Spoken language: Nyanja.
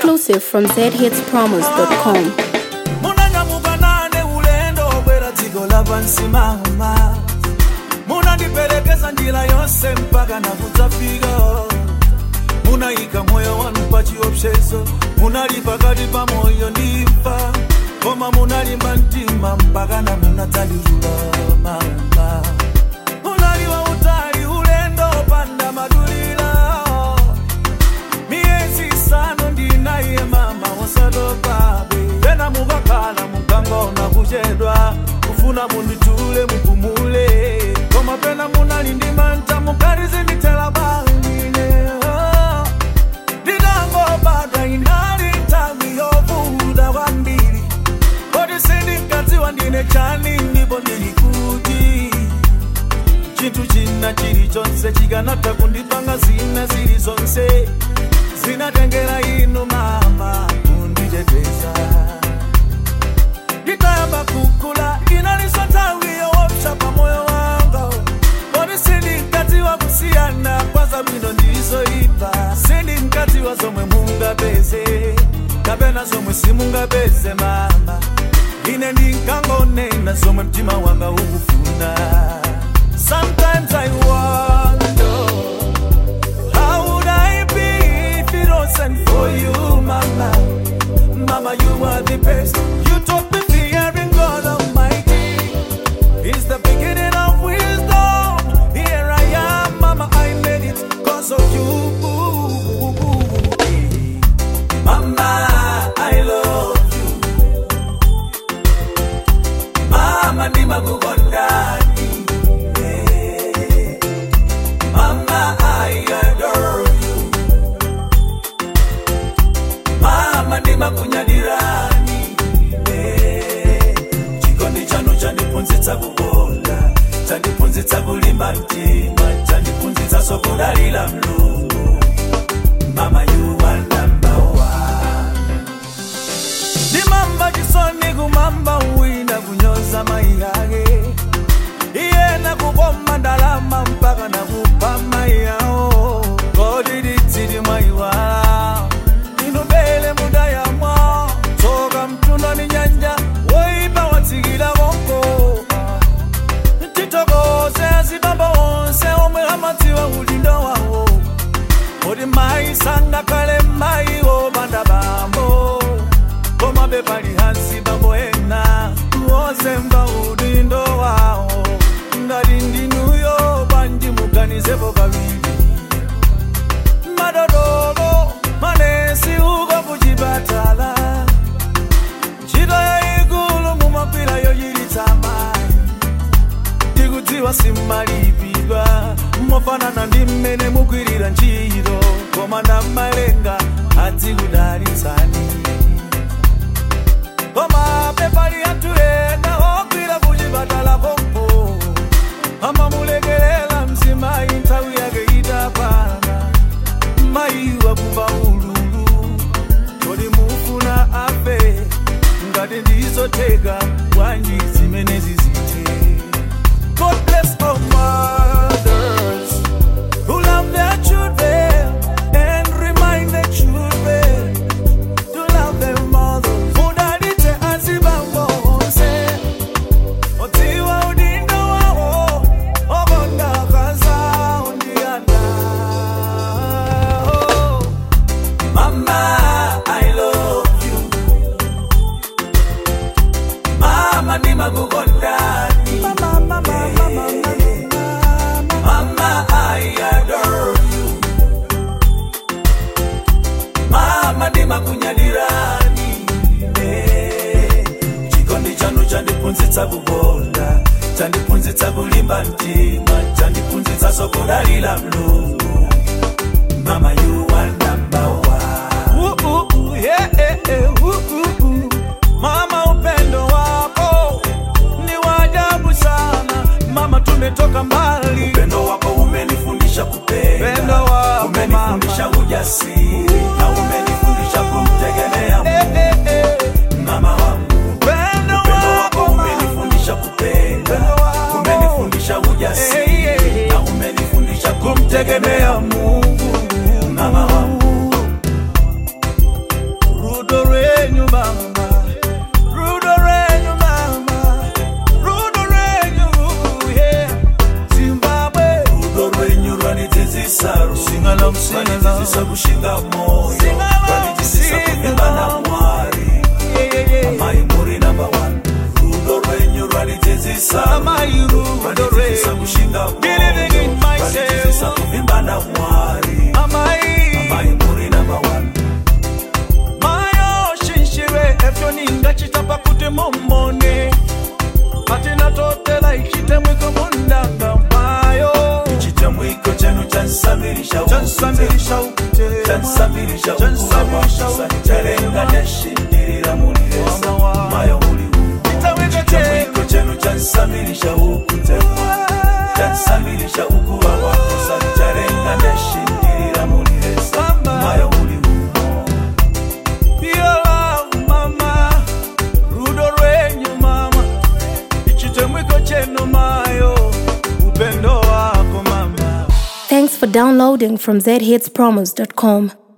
exclusive from zhitspromos.com. munanyamuka nane ulendo bwera dziko lapansi mama munandipelekeza njira yonse mpaka nakudzafika munayika moyo wanu pa chiopsezo munali pakati pa moyo ndi imfa koma munalimba mtima mpaka na munadzalirula mama munali wautali ulendo panda madulira miyezi isanu ndinaye mama wasatopabe pena mukakhala mukangona kuchedwa kufuna munditule mupumule koma pena munali ndi manta mukalizindithela bangine nditangobadwa inali nthawi yovuta kwambiri kodi sindinkadziwa ndine chani ndipo ndili kuti chinthu china chilichonse chikanatha kundipanga zina zili zonse zinatengera inu mama kunditeteza nditayamba kukula inaliso nthawi yoopsa pa moyo wanga kodi sindinkadziwa kusiyana kwa zabwino ndizoyipa sindinkadziwa zomwe mungapeze kapena zomwe simungapeze mama ine ndinkangonena zomwe mtima wanga ukufuna sometimes i wonder how would i be if it wasn't for you mama mama you are the best you taught me fearing god almighty it's the beginning of wisdom here i am mama i made it cause of you mama i love you mama ndimakukondani yeah. mama i adore you mama ndimakunyadirani yeah. chikondi chanu chandiphunzitsa kukonda chandiphunzitsa kulimba mtima chandiphunzitsa sokudalira mlungu mama you are number one ndimamba chisoni kumamba wina kunyoza mai yake iyena kukoma ndalama mpaka nakupa mai yawo kodi litsili mwayiwala inubele muda yamwa tsoka mtunda ni nyanja woipa watsikila konko titokoze azibamba wonse omwe amadziwa ulindo wawo kodi mayi sangakhale mayi wopanda bambo koma bepali hansi bambo ena wozemba udindo wawo ngati ndinuyo pandimuganizepo kawiri madodolo manesi uko kuchipatala ntchito yayikulu mumagwira yochiritsa mayi ndikudziwa simmalipidwa mofanana ndi mmene mugwirira ntchito koma ndamalenga adzikudalitsani koma pepali anthu ena ogwira kuchipatala konko amamulekelela mzimayi nthawi yake itapana mayi wakumva ululu kodi mufuna afe ngati ndizotheka bwanji zimene zizithe God bless all mothers who love their children and remind their children to love their mothers. Mudalite azibambo onse, otiwa udindo wawo, ogonda kaza undianda. Oh, Mama, I love you. Mama, ndimakukondani. Mama, mama, mama, mama, mama, I adore you. Mama, ndimakunyadirani. Eh, chikondi chanu chandiphunzitsa kukonda chandiphunzitsa kulimba mtima chandiphunzitsa sokudalira mlungu mama you are number one ooh, ooh, ooh, yeah, eh, eh, ooh, ooh, ooh. mama upendo wako ni wajabu sana mama tumetoka mbali upendo wako umenifundisha kupenda upendo wako umenifundisha ujasiri na umenifundisha kumtegemea Mungu eh, eh, eh. mama wangu upendo wako umenifundisha kupenda umenifundisha ujasiri na umenifundisha kumtegemea Mungu mama wangu Kwalitizisa kushinga moyo Kwalitizisa kuvimba na mwari Amai muri number one Rudo rwenyu rwalitizisa Kwalitizisa kushinga moyo Kwalitizisa kuvimba na mwari Amai muri number one mayo shinshire efyo ningachitapa kuti momone patina totela ichite mwiko mundanga mayo Chitamwiko chenu chansamirisha chansamirisha ukutela chansamirisha Chansamirisha ukuwakusa charenga neshindirira muliresa Mama wa- mayo uli umo Chitamwiko chitamwiko chenu chansamirisha ukutema chansamirisha ukuwa wakusa charenga neshindirira muliresa Mama. mayo uli umo Piola mama rudo rwenyu mama ichite mwiko chenu mayo upendo wako mama Thanks for downloading from zhitspromos.com.